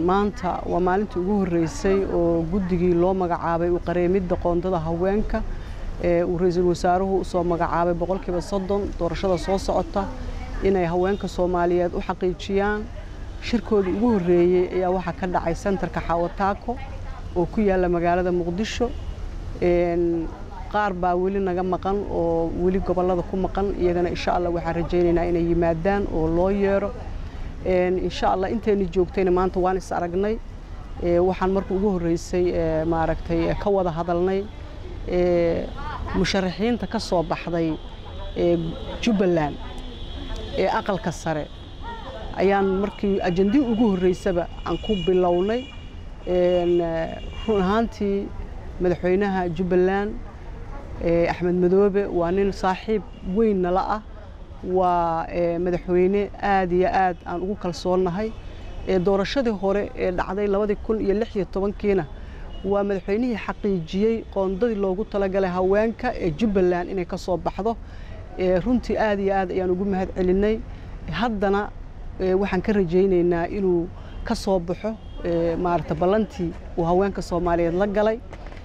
maanta waa maalintii ugu horreysay oo guddigii loo magacaabay u qareemidda qoondada haweenka ee uu ra-iisul wasaaruhu usoo magacaabay boqolkiiba soddon doorashada soo socota inay haweenka soomaaliyeed u xaqiijiyaan shirkoodii ugu horreeyey ayaa waxaa ka dhacay sentarka xawataako oo ku yaalla magaalada muqdisho qaar baa weli naga maqan oo weli gobollada ku maqan iyagana insha allah waxaan rajaynaynaa inay yimaadaan oo loo yeero insha allah intayna joogtayna maanta waan is aragnay waxaan marka ugu horreysay maaragtay ka wada hadalnay musharaxiinta ka soo baxday jubbaland ee aqalka sare ayaan markii ajandii ugu horreysaba aan ku bilownay run ahaantii madaxweynaha jubbaland axmed madoobe waa nin saaxiib weyn nala ah waa madaxweyne aad iyo aad aan ugu kalsoonnahay doorashadii hore ee dhacday labadii kun iyo lix iyo tobankiina waa madaxweynihii xaqiijiyey qoondadii loogu talagalay haweenka ee jubbaland inay ka soo baxdo runtii aad iyo aad ayaan ugu mahad celinay haddana waxaan ka rajaynaynaa inuu ka soo baxo maaragta ballantii uu haweenka soomaaliyeed la galay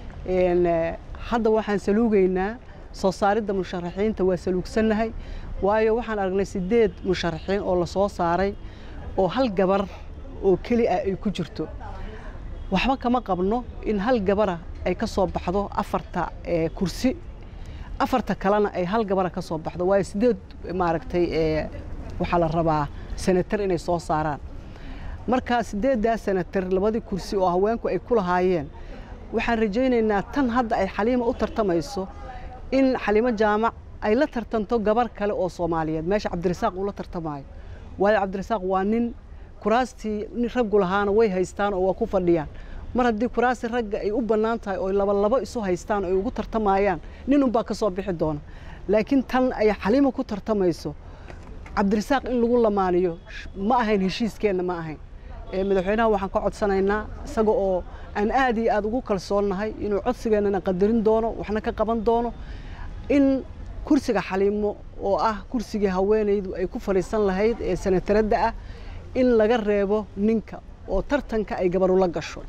hadda waxaan saluugaynaa soo saaridda musharaxiinta waa saluugsannahay waayo waxaan aragnay siddeed musharaxiin oo la soo saaray oo hal gabar oo keli ah ay ku jirto waxba kama qabno in hal gabara ay ka soo baxdo afarta kursi afarta kalena ay hal gabara ka soo baxdo waayo siddeed maaragtay waxaa la rabaa senatar inay soo saaraan marka siddeeddaa senatar labadii kursi oo haweenku ay ku lahaayeen waxaan rajaynaynaa tan hadda ay xaliima u tartamayso in xaliimo jaamac ay la tartanto gabar kale oo soomaaliyeed meesha cabdirasaaq uu la tartamaayo waayo cabdirasaaq waa nin kuraastii raggu lahaana way haystaan oo waa ku fadhiyaan mar haddii kuraasi ragga ay u bannaan tahay oo labalabo isu haystaan oo ay ugu tartamayaan nin unbaa ka soo bixi doona laakiin tan ay xaliimo ku tartamayso cabdirasaaq in lagu lamaaniyo ma ahayn heshiiskeenna ma ahayn madaxweynaha waxaan ka codsanaynaa isaga oo aan aad iyo aad ugu kalsoonnahay inuu codsigeennana qadarin doono waxna ka qaban doono in kursiga xaliimo oo ah kursigii haweenaydu ay ku fadhiisan lahayd ee sanataradda ah in laga reebo ninka oo tartanka ay gabaru la gasho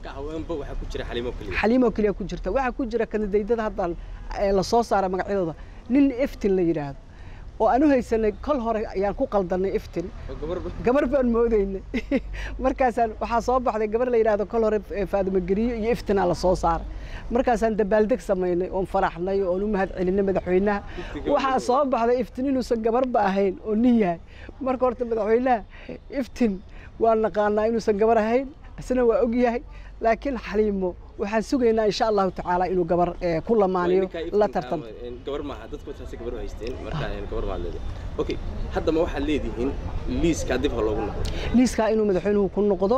xaliimo keliya ku jirta waxaa ku jira kandidaydada hadda la soo saara magacyadooda nin eftin la yidhaahdo oo aan u haysanay kol hore ayaan ku qaldanay iftin gabar baan moodaynay markaasaan waxaa soo baxday gabar la yidhahdo kol hore faadimo geriyo iyo iftinaa la soo saaray markaasaan dabaaldeg samaynay oon faraxnay oon u mahad celinay madaxweynaha waxaa soo baxday iftin inuusan gabarba ahayn oo nin yahay marka horta madaxweynaha iftin waa naqaanaa inuusan gabar ahayn isna waa og yahay laakiin xaliimo waxaan sugaynaa insha allahu tacaala inuu gabar ku lamaaniyo la tartanto gabar maaha dadku taasi gabar u haysteen marka gabar baad leedahay okay haddama waxaad leedihiin liiskaa dib ha loogu noqdo liiskaa inuu madaxweynuhu ku noqdo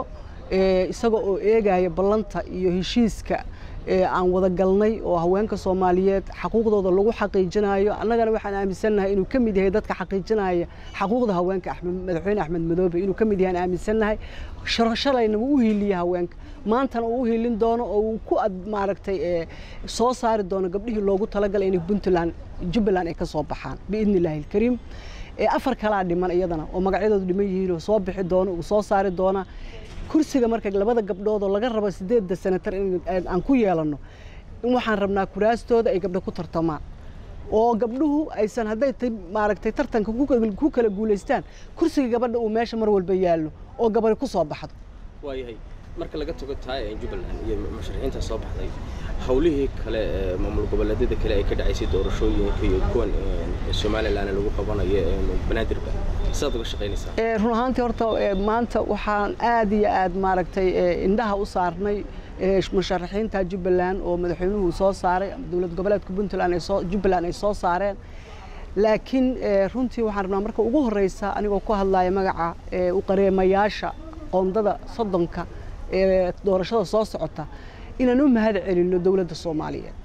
isaga oo eegaya ballanta iyo heshiiska aan wada galnay oo haweenka soomaaliyeed xaquuqdooda lagu xaqiijinayo annagana waxaan aaminsannahay inuu ka mid yahay dadka xaqiijinaya xaquuqda haweenka madaxweyne axmed madoobe inuu ka mid yahay aan aaminsannahay shalayna wuu u hiiliya haweenka maantana uu u hiilin doono oo uu ku maaragtay soo saari doono gabdhihii loogu talagalay inay puntland jubbaland ay ka soo baxaan biidni illaahi alkariim afar kalaa dhiman iyadana oo magacyadoodu dhiman yihiin oo soo bixi doono uu soo saari doona kursiga marka labada gabdhood oo laga rabo sideedda senatar aan ku yeelanno in waxaan rabnaa kuraastooda ay gabdho ku tartamaan oo gabdhuhu aysan hadday maaragtay tartanka ku kala guulaystaan kursiga gabadha uu meesha mar walba yaallo oo gabari ku soo baxdo waayahay marka laga tago tahay jubbaland iyo musharaxiinta soo baxday howlihii kale ee maamul goboleedyada kale ay ka dhacaysay doorashooyinka iyo kuwan somalilan lagu qabanayo banaadirba sidaad uga shaqaynaysaa run ahaantii horta maanta waxaan aad iyo aad maaragtay indhaha u saarnay musharaxiinta jubbaland oo madaxweynuhu soo saaray dowlad goboleedka puntland jubbaland ay soo saareen laakiin runtii waxaan rabnaa marka ugu horreysa anigoo ku hadlaya magaca u qareemayaasha qoondada soddonka ee doorashada soo socota inaan u mahad celinno dowladda soomaaliyeed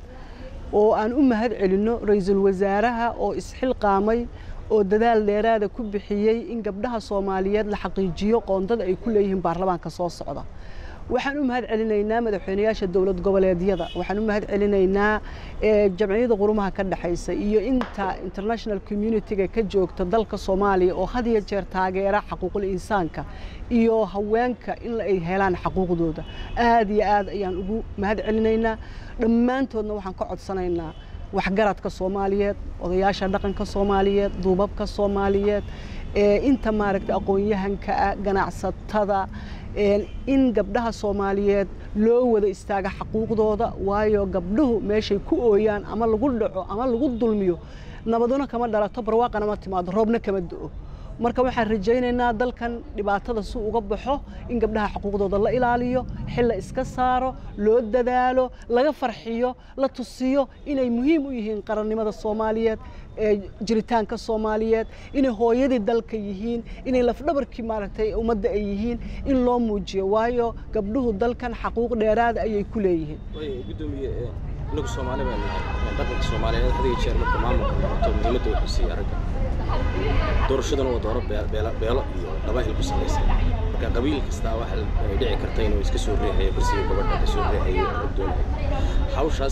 oo aan u mahad celinno ra-iisul wasaaraha oo isxilqaamay oo dadaal dheeraada ku bixiyey in gabdhaha soomaaliyeed la xaqiijiyo qoondada ay ku leeyihiin baarlamaanka soo socda waxaan u mahad celinaynaa madaxweynayaasha dowlad goboleedyada waxaan u mahad celinaynaa jamciyada qurumaha ka dhexaysa iyo inta international communitiga ka joogta dalka soomaaliya oo had iyo jeer taageera xaquuqul insaanka iyo haweenka in ay helaan xaquuqdooda aad iyo aad ayaan ugu mahad celinaynaa dhammaantoodna waxaan ka codsanaynaa waxgaradka soomaaliyeed odayaasha dhaqanka soomaaliyeed duubabka soomaaliyeed inta maaragta aqoon-yahanka ah ganacsatada in gabdhaha soomaaliyeed loo wada istaaga xaquuqdooda waayo gabdhuhu meeshay ku ooyaan ama lagu dhaco ama lagu dulmiyo nabaduna kama dhalato barwaaqana ma timaado roobna kama do-o marka waxaan rajaynaynaa dalkan dhibaatada si uga baxo in gabdhaha xuquuqdooda la ilaaliyo xil la iska saaro loo dadaalo laga farxiyo la tusiyo inay muhiim u yihiin qarannimada soomaaliyeed jiritaanka soomaaliyeed inay hooyadii dalka yihiin inay lafdhabarkii maaragtay ummadda ay yihiin in loo muujiyo waayo gabdhuhu dalkan xaquuq dheeraada ayay ku leeyihiin gudoomiye inagu soomaali baan nahay dhaqanka soomaaliyeed hadiga jeer marka maamulka noqoto muhiimadda wuxuu siiya aragga doorashaduna waa dooro beelo iyo qabaa'il ku salaysan marka qabiil kastaa waxa ay dhici karta inuu iska soo riixayo kursiga gabadha ka soo riixayo doonayo hawshaas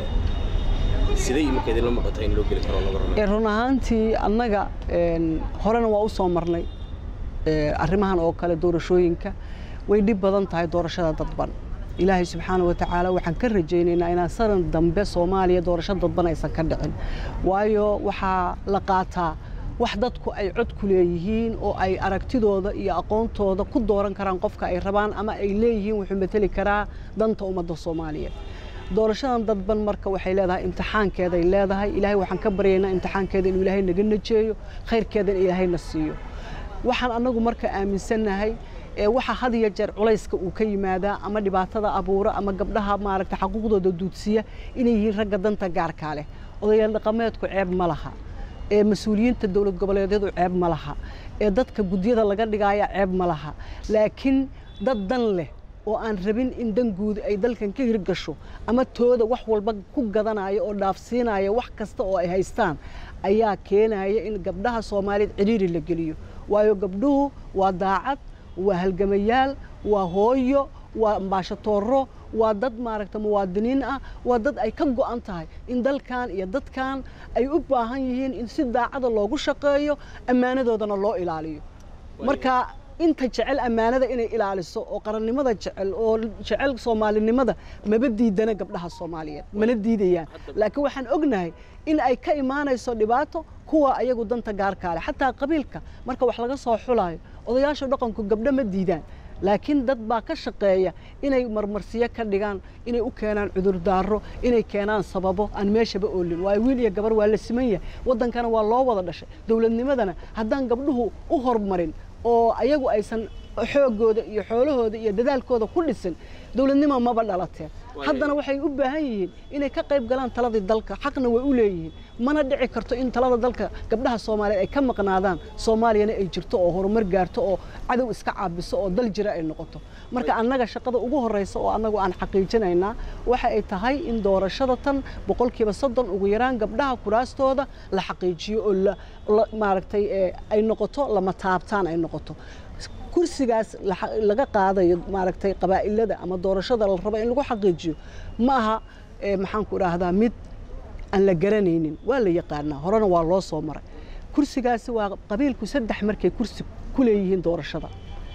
siday iminka idinla muuqata in loo geli karo laga rabo run ahaantii annaga horena waa u soo marnay arrimahan oo kale doorashooyinka way dhib badan tahay doorashada dadban ilaahay subxaana wa tacaala waxaan ka rajaynaynaa inaan sanan dambe soomaaliya doorasho dadban aysan ka dhicin waayo waxaa la qaataa wax dadku ay cod ku leeyihiin oo ay aragtidooda iyo aqoontooda ku dooran karaan qofka ay rabaan ama ay leeyihiin wuxuu mateli karaa danta ummadda soomaaliyeed doorashadan dadban marka waxay leedahay imtixaankeeday leedahay ilaahay waxaan ka baryaynaa imtixaankeeda inuu ilaahay naga najeeyo khayrkeedana ilaahayna siiyo waxaan annagu marka aaminsannahay waxa had iyo jeer culayska uu ka yimaadaa ama dhibaatada abuura ama gabdhaha maaragta xaquuqdooda duudsiya inay yihiin ragga danta gaarkaa leh odayaal dhaqameedku ceeb ma laha ee mas-uuliyiinta dowlad goboleedyadu ceeb ma laha ee dadka gudyada laga dhigaaya ceeb ma laha laakiin dad dan leh oo aan rabin in dan guud ay dalkan ka hirgasho ama tooda wax walba ku gadanaya oo dhaafsiinaya wax kasta oo ay haystaan ayaa keenaya in gabdhaha soomaaliyeed cidhiiri la geliyo waayo gabdhuhu waa daacad waa halgamayaal waa hooyo waa ambaashatooro waa dad maaragta muwaadiniin ah waa dad ay ka go'an tahay in dalkan iyo dadkan ay u baahan yihiin in si daacada loogu shaqeeyo ammaanadoodana loo ilaaliyo marka inta jecel ammaanada inay ilaaliso oo qarannimada jecel oo jecel soomaalinimada maba diidana gabdhaha soomaaliyeed mana diidayaan laakiin waxaan ognahay in ay ka imaanayso dhibaato kuwa ayagu danta gaarkaale xataa qabiilka marka wax laga soo xulayo odayaasha dhaqanku gabdho ma diidaan laakiin dad baa ka shaqeeya inay marmarsiyo ka dhigaan inay u keenaan cudurdaaro inay keenaan sababo aan meeshaba oolin waayo wiil iyo gabar waa la siman yahay waddankana waa loo wada dhashay dowladnimadana haddaan gabdhuhu u hormarin oo ayagu aysan xoogooda iyo xoolahooda iyo dadaalkooda ku dhisin dowladnimo maba dhalateen haddana waxay u baahan yihiin inay ka qayb galaan taladii dalka xaqna way u leeyihiin mana dhici karto in talada dalka gabdhaha soomaaliyeed ay ka maqnaadaan soomaaliyana ay jirto oo horumar gaarto oo cadow iska caabiso oo dal jira ay noqoto marka annaga shaqada ugu horreysa oo annagu aan xaqiijinaynaa waxa ay tahay in doorashada tan boqolkiiba soddon ugu yaraan gabdhaha kuraastooda la xaqiijiyo oo maaragtay ay noqoto lama taabtaan ay noqoto kursigaas laga qaadayo maaragtay qabaa'ilada ama doorashada la rabo in lagu xaqiijiyo ma aha maxaan ku idhaahdaa mid aan la garanaynin waa la yaqaanaa horena waa loo soo maray kursigaasi waa qabiilku saddex markay kursi ku leeyihiin doorashada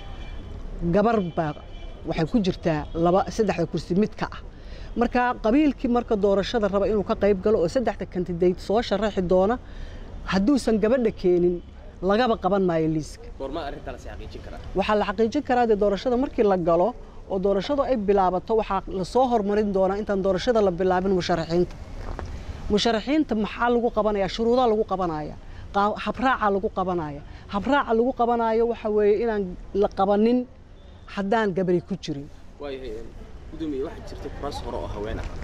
gabar baa waxay ku jirtaa laba saddexda kursi mid ka ah marka qabiilkii marka doorashada raba inuu ka qayb galo oo saddexda kandidayd soo sharaxi doona hadduusan gabadha keenin lagaba qaban maayo liiska waxaa la xaqiijin karaa dee doorashada markii la galo oo doorashadu ay bilaabato waxaa lasoo hormarin doonaa intaan doorashada la bilaabin musharaxiinta musharaxiinta maxaa lagu qabanaya shuruudaa lagu qabanaya habraaca lagu qabanaya habraaca lagu qabanayo waxa weeye inaan la qabanin haddaan gabari ku jirin waayahay gudoomiye waxaa jirta kuraas hore oo haween ah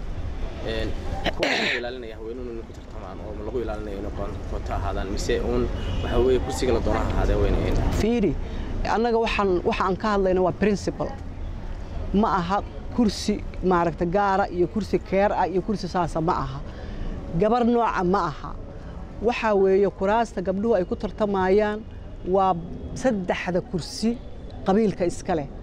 ilaalinaya haweenuun ku tartamaan oo lagu ilaalinaya inay qoto ahaadaan mise uun waxa weeye kursiga la doona ahaadee weynayn fiiri annaga waxaan waxa aan ka hadlayna waa principal ma aha kursi maaragta gaara iyo kursi keer ah iyo kursi saasa ma aha gabar nooca ma aha waxaa weeye kuraasta gabdhuhu ay ku tartamayaan waa saddexda kursi qabiilka iska leh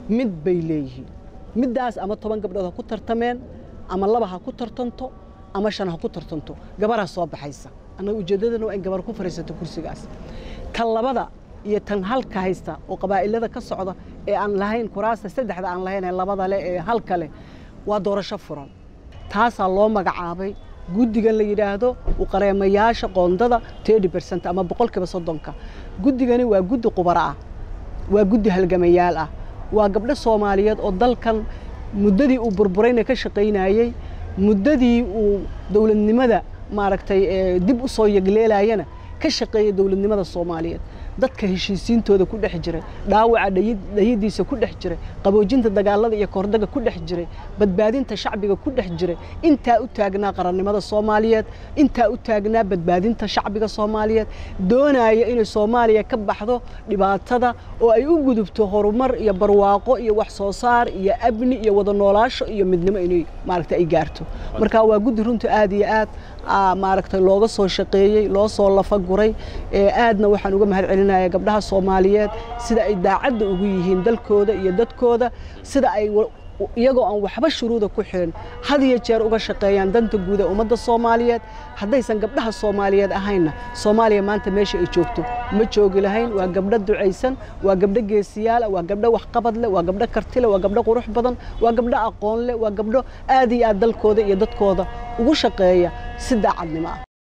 mid bay leeyihiin middaas ama toban gabdhood ha ku tartameen ama laba ha ku tartanto ama shan ha ku tartanto gabaraa soo baxaysa annaga ujeeddadana waa in gabar ku fadhiisato kursigaas tan labada iyo tan halka haysta oo qabaa'ilada ka socda ee aan lahayn kuraasta saddexda aan lahayn ee labada leh ee halka leh waa doorasho furan taasaa loo magacaabay guddigan la yidhaahdo uqareemayaasha qoondada tedi bercent ama boqolkiiba soddonka guddigani waa guddi qubaro ah waa guddi halgamayaal ah waa gabdho soomaaliyeed oo dalkan muddadii uu burburayna ka shaqaynayey muddadii uu dowladnimada maaragtay dib u soo yegleelayana ka shaqeeya dowladnimada soomaaliyeed dadka heshiisiintooda ku dhex jiray dhaawaca dhayadiisa ku dhex jiray qaboojinta dagaalada iyo koordaga ku dhex jiray badbaadinta shacbiga ku dhex jiray intaa u taagnaa qarannimada soomaaliyeed intaa u taagnaa badbaadinta shacbiga soomaaliyeed doonaya inay soomaaliya ka baxdo dhibaatada oo ay u gudubto horumar iyo barwaaqo iyo wax soo saar iyo amni iyo wada noolaasho iyo midnimo inay maaragta ay gaarto marka waa guddi runta aad iyo aad maaragtay looga soo shaqeeyey loo soo lafaguray aadna waxaan uga mahad celinaya gabdhaha soomaaliyeed sida ay daacadda ugu yihiin dalkooda iyo dadkooda sida ay iyagoo aan waxba shuruuda ku xirin had iyo jeer uga shaqeeyaan danta guud ee ummadda soomaaliyeed haddaysan gabdhaha soomaaliyeed ahaynna soomaaliya maanta meesha ay joogto ma joogi lahayn waa gabdho ducaysan waa gabdho geesiyaala waa gabdho waxqabad leh waa gabdho karti leh waa gabdho qurux badan waa gabdho aqoon leh waa gabdho aad iyo aad dalkooda iyo dadkooda ugu shaqeeya si daacadnimo ah